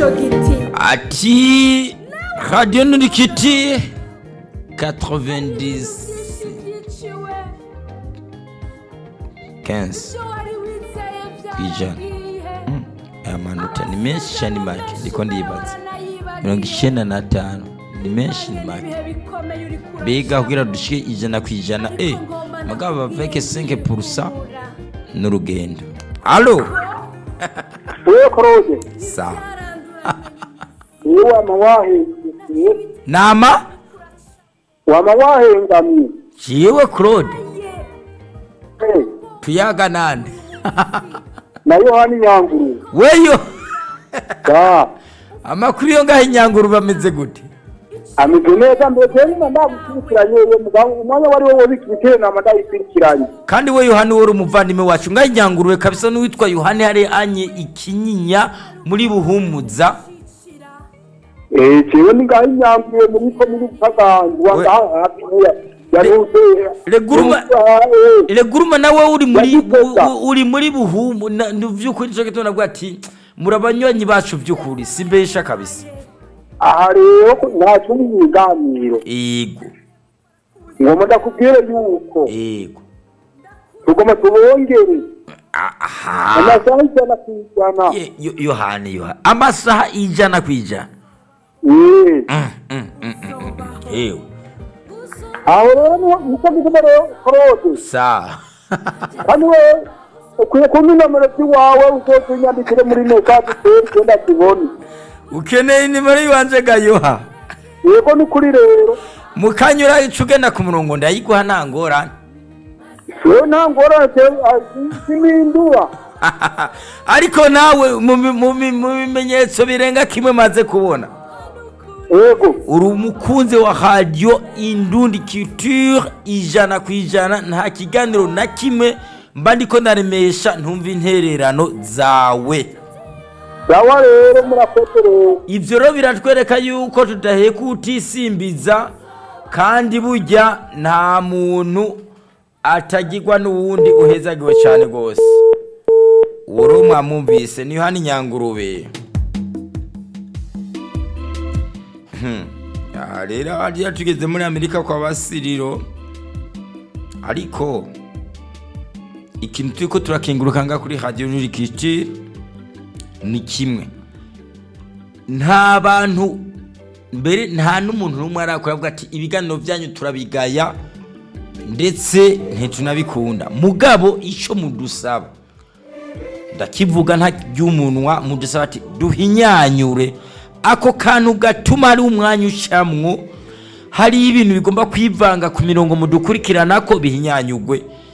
ico giti ati radiyo nurikiti 90 15 ijana aya manota ni menshi cyane ni make ndiko ndibaza mirongo icyenda n'atanu ni menshi ni make mbega kugira dushike ijana ku ijana e mugabo baveke 5 purusa n'urugendo alo wewe korode sawa niwe wama wahengamye nama wama wahengamye jiwe claude Eh, tuyaga nande na yohani nyanguru weyo ga amakuru yo ngaho inyanguru bameze gute ameze neza mbese nyuma ndagukurikiranye uwo mugabo umwanya wari wo wobika ibitero nama ndayikurikiranye kandi we yohani wari umuvandimwe wacu ngaho inyangurube kabisa n'uwitwa yohani hari anye ikinyinya muri buhumuza eh jewe ni ngaho inyanguruye muri ko muri butaganzwa We- ngaho hafi ya ya Le- ruze Leguruma- Eh, reguruma nawe uri muri Yagikoza. u- uri muri buhumu na- ni by'ukuri nicyo gituma navuga ati muri abanywanyi bacu by'ukuri si mbesha kabisa aha rero ko nta cyumba ibiganiro ego ngomba ndakubwire yuko ego tugomba tubongere aha amasaha ijana ku ijana Ye- yo- yohani yohani amasaha ijana ku ijana Eh. Mm, mm, mm, mm, mm. ewe aho rero niho nicyo gituma rero korode sawa kandi we ukwiye kumpa inomero z'iwawe uzoze unyandikire muri mekadi teri genda kibone ukeneye nimero y'ibanze gayoha yego ni kuri rero mukanyura ica ugenda ku murongo ndayiguha nta ngorane we nta ngorane zimindura ariko nawe mu mi- mu mi- mu bimenyetso birenga kimwe maze kubona yego uri umukunzi wa radiyo indundi culture ijana ku ijana nta kiganiro na kimwe mba ndiko naremesha ntumva intererano zawe sawa rero murakoze rero ibyo rero biratwereka yuko tudaheka utisimbiza kandi burya nta muntu atagirwa n'uwundi uhezagiwe cyane rwose uwo rero mwamwumvise niyo hano inyangurube Hmm. aha rero hariya tugeze muri amerika kwa basiriro ariko ikintu turi ko turakenguruka ngaha kuri radiyo nurikiti ni kimwe nta bantu mbere nta n'umuntu n'umwe arakora avuga ati ibiganiro byanyu turabigaya ndetse ntitunabikunda mugabo icyo mudusaba ndakivuga nta ry'umunwa mudusaba ati duhinyanyure ako kantu gatuma hari umwanya ucamwo hariyo ibintu bigomba kwivanga ku mirongo mudukurikirana ko bihinyanyugwe